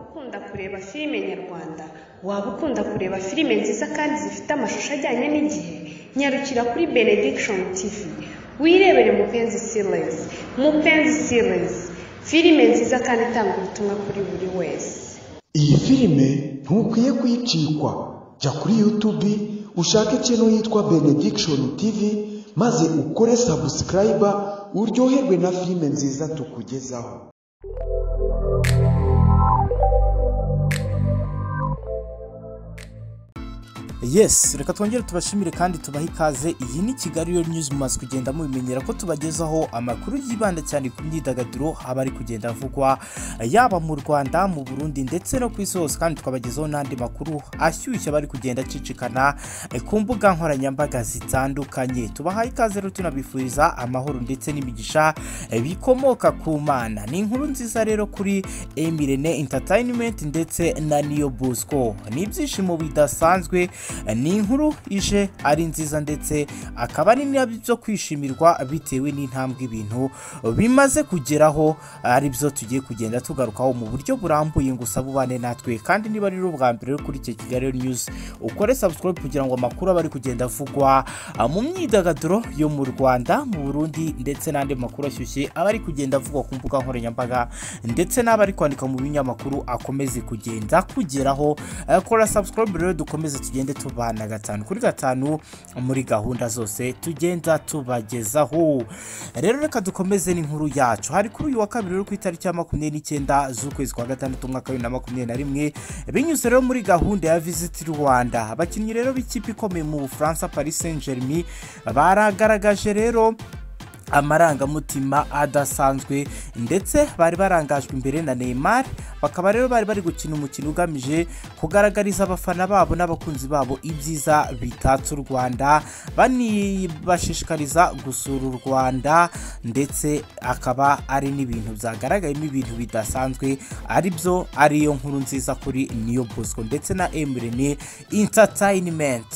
ukunda kureba filime nyarwanda, waba ukunda kureba filime nziza kandi zifite amashusho ajyanye n'igihe, nyarukira kuri Benediction TV, wirebere Mupenzi Series, Mupenzi Series, filime nziza kandi itanga ubutumwa kuri buri wese. iyi filime ntukwiye kuyicikwa jya kuri yutubi ushake ikintu yitwa benediction tv maze ukore sabusikarayiba uryoherwe na filime nziza tukugezaho yes reka twongere tubashimire kandi tubahe ikaze iyi ni kigali yo news mumaze kugenda mubimenyera ko tubagezaho amakuru yibanda cyane ku myidagaduro aba ari kugenda avugwa yaba mu rwanda mu burundi ndetse no ku isi hose kandi tukabagezaho n'andi makuru ashyushye aba ari kugenda acicikana eh, ku mbuga nkoranyambaga zitandukanye tubahaye ikaze rero tunabifuriza amahoro ndetse n'imigisha eh, bikomoka ku mana ni inkuru nziza rero kuri emirene entertainment ndetse na niyo bosco ni ibyishimo bidasanzwe ni inkuru ije ari nziza ndetse akaba ari nabyo byo kwishimirwa bitewe n'intambwe ibintu bimaze kugeraho ari byo tugiye kugenda tugarukaho mu buryo burambuye ngo usabe ubane natwe kandi niba rero ubwa mbere uri kuri icyo kigali news ukore subscribe kugira ngo amakuru aba ari kugenda avugwa mu myidagaduro yo mu rwanda mu burundi ndetse n'andi makuru ashyushye aba ari kugenda avugwa ku mbuga nkoranyambaga ndetse n'aba ari kwandika mu binyamakuru akomeze kugenda kugeraho Eh, kora subscribe rero dukomeze tugende tubana gatanu kuri gatanu muri gahunda zose tugenda tubagezaho rero reka dukomeze n'inkuru yacu hari kuri uyu wa kabiri rero ku itariki ya makumyabiri n'icyenda z'ukwezi kwa gatandatu umwaka wa bibiri na makumyabiri na rimwe binyuze rero muri gahunda ya visit rwanda abakinnyi rero b'ikipe ikomeye mu bufaransa paris saint germain baragaragaje rero amarangamutima adasanzwe ndetse bari barangajwe imbere na Neymar bakaba rero bari bari gukina umukino ugamije kugaragariza abafana babo n'abakunzi babo ibyiza bitatse u Rwanda banibashishikariza gusura u Rwanda ndetse akaba ari n'ibintu byagaragayemo ibintu bidasanzwe ari byo ariyo nkuru nziza kuri Niyo Bosco ndetse na Emirene Entertainment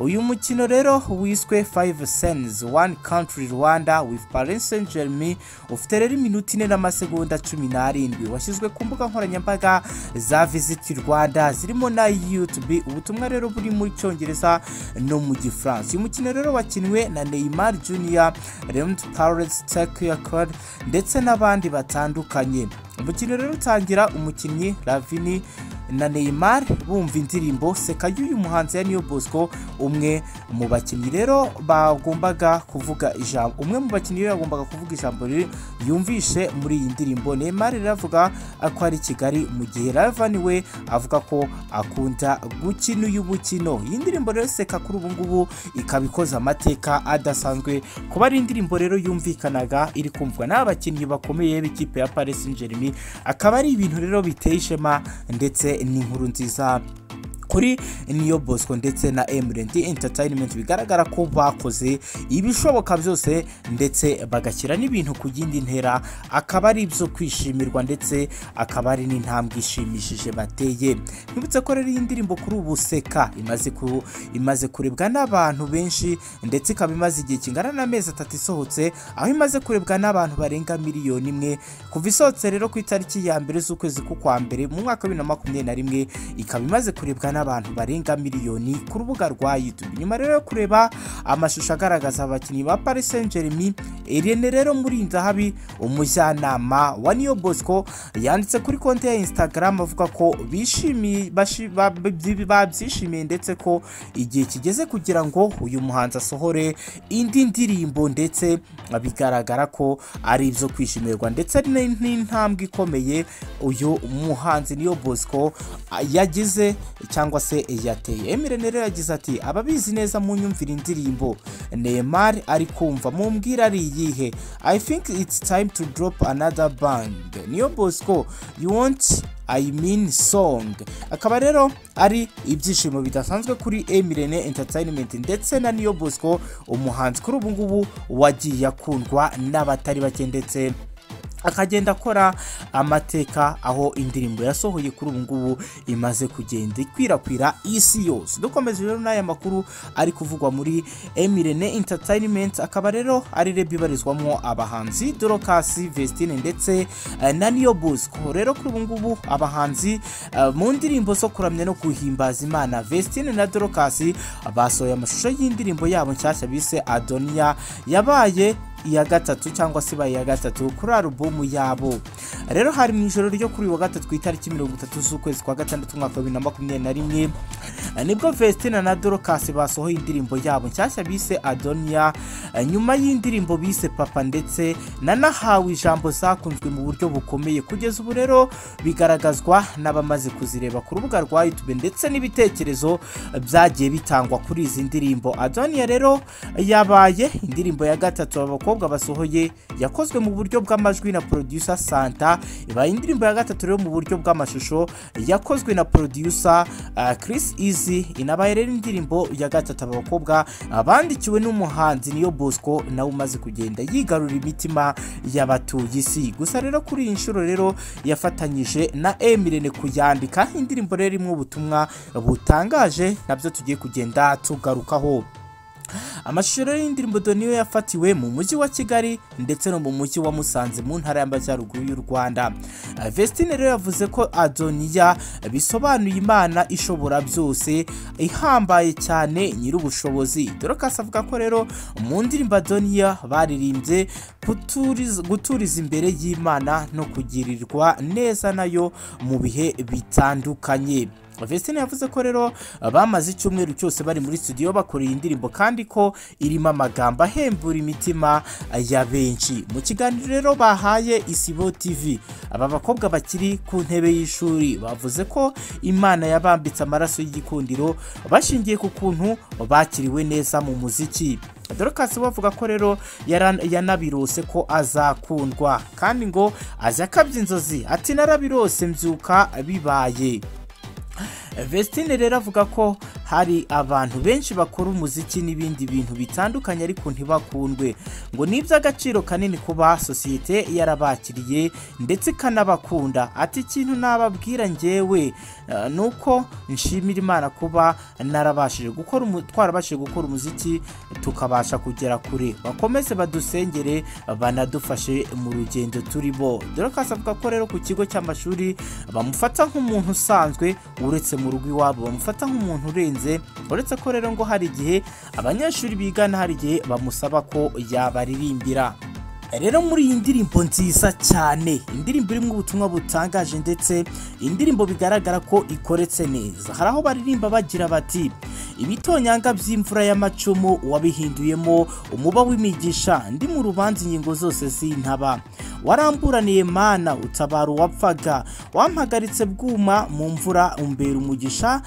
uyu mukino rero wiswe 5 Sense One Country Rwanda with Paris Saint Germain ufite rero iminota ine n'amasegonda cumi n'arindwi washyizwe ku mbuga nkoranyambaga za Visit Rwanda zirimo na YouTube ubutumwa rero buri mu cyongereza no mu gifaransa uyu mukino rero wakinwe na Neymar Junior Leandro Paredes Tagliafico ndetse n'abandi batandukanye umukino rero utangira umukinnyi Ravini na Neymar bumva indirimbo seka y'uyu muhanzi ya Niyo Bosco umwe mu bakinnyi rero bagombaga kuvuga ijambo umwe mu bakinnyi rero yagombaga kuvuga ijambo riri yumvishe muri iyi ndirimbo Neymar rero avuga ko ari Kigali mu gihe Ravani we avuga ko akunda gukina uyu mukino iyi ndirimbo rero seka kuri ubu ngubu ikaba ikoze amateka adasanzwe kuba ari indirimbo rero yumvikanaga iri kumvwa n'abakinnyi bakomeye b'ikipe ya Paris Saint-Germain akaba ari ibintu rero biteye ishema ndetse n'inkuru nziza kuri niyo bosco ndetse na emirenti entertainment bigaragara ko bakoze ibishoboka byose ndetse bagashyira n'ibintu ku yindi ntera akaba ari ibyo kwishimirwa ndetse akaba ari n'intambwe ishimishije bateye ntibutse ko rero iyi ndirimbo kuri ubu seka imaze ku- imaze kurebwa n'abantu benshi ndetse ikaba imaze igihe kingana n'amezi atatu isohotse aho imaze kurebwa n'abantu barenga miliyoni imwe kuva isohotse rero ku itariki ya mbere z'ukwezi k'ukwa mbere mu mwaka wa bibiri na makumyabiri na rimwe ikaba imaze kurebwa n'abantu barenga miliyoni ku rubuga rwa YouTube nyuma rero yo kureba amashusho agaragaza abakinnyi ba Paris Saint-Germain Irene rero muri Nzahabi umujyanama wa Niyo Bosco yanditse kuri konti ya Instagram avuga ko bishimiye bashi- ba- ba- babyishimiye ndetse ko igihe kigeze kugira ngo uyu muhanzi asohore indi ndirimbo ndetse bigaragara ko ari ibyo kwishimirwa ndetse ni- n'intambwe ikomeye uyu muhanzi Niyo Bosco a- yagize cyangwa se yateye Emirene rero yagize ati ababizi neza munyumvira indirimbo Neymar ari kumva mumbwira ari iyihe I think it's time to drop another bang Niyo Bosco you want I mean song akaba rero ari ibyishimo bidasanzwe kuri Emirene Entertainment ndetse na Niyo Bosco umuhanzi kuri ubu ngubu wagiye akundwa n'abatari bake ndetse akagenda akora amateka aho indirimbo yasohoye kuri ubu ngubu imaze kugenda ikwirakwira isi yose dukomeze rero n'aya makuru ari kuvugwa muri emirene entertainment akaba rero ari rebe ibarizwamo abahanzi dorokasi vestine ndetse eh, na niyo bosco rero kuri ubu ngubu abahanzi eh, mu ndirimbo zo kuramya no guhimbaza imana vestine na dorokasi basohoye amashusho y'indirimbo yabo nshyashya bise adoniya yabaye iya gatatu cyangwa se ibaye iya gatatu kuri alubumu yabo rero hari mu ijoro ryo kuri uyu wa gatatu ku itariki mirongo itatu z'ukwezi kwa gatandatu umwaka wa bibiri na makumyabiri na rimwe eh, nibwo Vestina na Dorcas basohoye indirimbo yabo nshyashya bise Adonia eh, nyuma y'indirimbo bise Papa ndetse na nahawe ijambo zakunzwe mu buryo bukomeye kugeza ubu rero bigaragazwa n'abamaze kuzireba ku rubuga rwa YouTube ndetse n'ibitekerezo eh, byagiye bitangwa kuri izi ndirimbo Adonia rero yabaye indirimbo ya gatatu abakobwa bakobwa basohoye yakozwe mu buryo bw'amajwi na producer Santa ibaye indirimbo ya gatatu rero mu buryo bw'amashusho yakozwe na producer uh, Chris Easy inabaye rero indirimbo ya gatatu aba bakobwa ah, bandikiwe n'umuhanzi niyo Bosco nawe umaze kugenda yigarura imitima y'abatuye isi gusa rero kuri iyi nshuro rero yafatanyije na Emirene kuyandika indirimbo rero imwe ubutumwa butangaje nabyo tugiye kugenda tugarukaho amashusho rero y'indirimbo doniyo yafatiwe mu mujyi wa kigali ndetse no mu mujyi wa musanze mu ntara y'amajyaruguru y'u rwanda Ah, vestine rero yavuze ko adoniya bisobanuye imana ishobora byose ihambaye cyane nyir'ubushobozi dorokasi avuga ko rero mu ndirimbo adoniya baririmbye kuturiz- guturiza imbere y'imana no kugirirwa neza nayo mu bihe bitandukanye Vestine yavuze ko rero bamaze icyumweru cyose bari muri studio bakora iyi ndirimbo kandi ko irimo amagambo ahembura imitima ya benshi mu kiganiro rero bahaye Isibo TV aba bakobwa bakiri ku ntebe y'ishuri bavuze ko Imana yabambitse amaraso y'igikundiro bashingiye ku kuntu bakiriwe neza mu muziki dorokasi we avuga ko rero yara- yanabirose ko azakundwa kandi ngo azi akabya inzozi ati narabirose mbyuka bibaye Vestine rero avuga ko hari abantu benshi bakora umuziki n'ibindi bintu bitandukanye ariko ntibakundwe ngo ni iby'agaciro kanini kuba sosiyete yarabakiriye ndetse ikanabakunda ati ikintu nababwira ngewe eh, ni uko nshimira imana kuba narabashije gukora umu- twarabashije gukora umuziki tukabasha kugera kure bakomeze badusengere banadufashe mu rugendo turimo dorokasi avuga ko rero ku kigo cy'amashuri bamufata nk'umuntu usanzwe uretse mu rugo iwabo bamufata nk'umuntu urenze uretse ko rero ngo hari igihe abanyeshuri bigana hari igihe bamusaba ko yabaririmbira rero muri iyi ndirimbo nziza cyane indirimbo irimo ubutumwa butangaje ndetse indirimbo bigaragara ko ikoretse neza hari aho baririmba bagira bati ibitonyanga by'imvura y'amacumu wabihinduyemo umuba w'imigisha ndi mu rubanza ingingo zose z'intaba waramburaniye mana utabara uwapfaga wampagaritse bwuma mu mvura umbera umugisha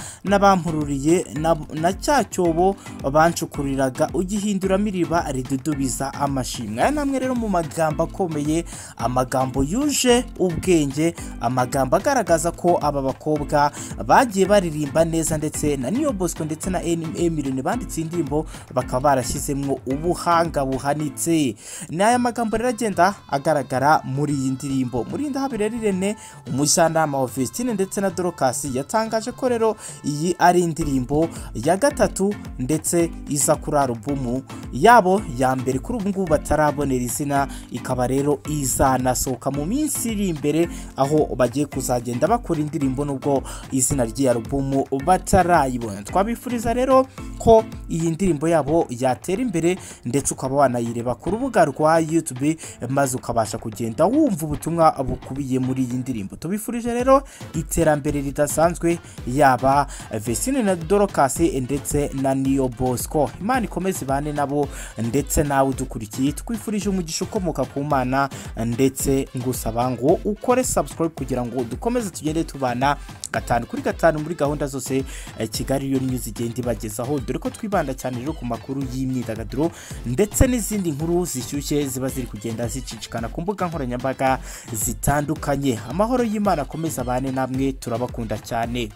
n'abampururiye na, na cya cyobo bancukuriraga ugihinduramo iriba ridudubiza amashimwe aya ni amwe rero mu magambo akomeye amagambo yuje ubwenge amagambo agaragaza ko aba bakobwa bagiye baririmba neza ndetse na niyo bosco ndetse na emirene banditse indirimbo bakaba barashyizemo ubuhanga buhanitse ni aya magambo rero agenda agaragara muri iyi ndirimbo muri ndahabirera irene umujyanama wa vestine ndetse na dorokasi yatangaje ko rero iyi ari indirimbo ya gatatu ndetse iza kuri alubumu yabo ya mbere kuri ubu ngubu batarabonera izina ikaba rero izanasohoka mu minsi iri imbere aho bagiye kuzagenda bakora indirimbo nubwo izina ry'iyi alubumu batarayibona twabifuriza rero ko iyi ndirimbo yabo yatera imbere ndetse ukaba wanayireba ku rubuga rwa YouTube maze ukabasha kugenda wumva ubutumwa bukubiye muri iyi ndirimbo tubifurije rero iterambere ridasanzwe yaba Vestine na Dorcas ndetse na Neo Bosco Imana ikomeze ibane nabo ndetse nawe udukurikiye twifurije umugisha ukomoka ku Mana ndetse ngusaba ngo ukore subscribe kugira ngo dukomeze tugende tubana gatanu kuri gatanu muri gahunda zose eh, Kigali yo News igenda ibagezaho dore ko twibanda cyane rero ku makuru y'imyidagaduro ndetse n'izindi nkuru zishyushye ziba ziri kugenda zicicikana ku mbuga nkoranyambaga zitandukanye amahoro y'Imana akomeze abane namwe turabakunda cyane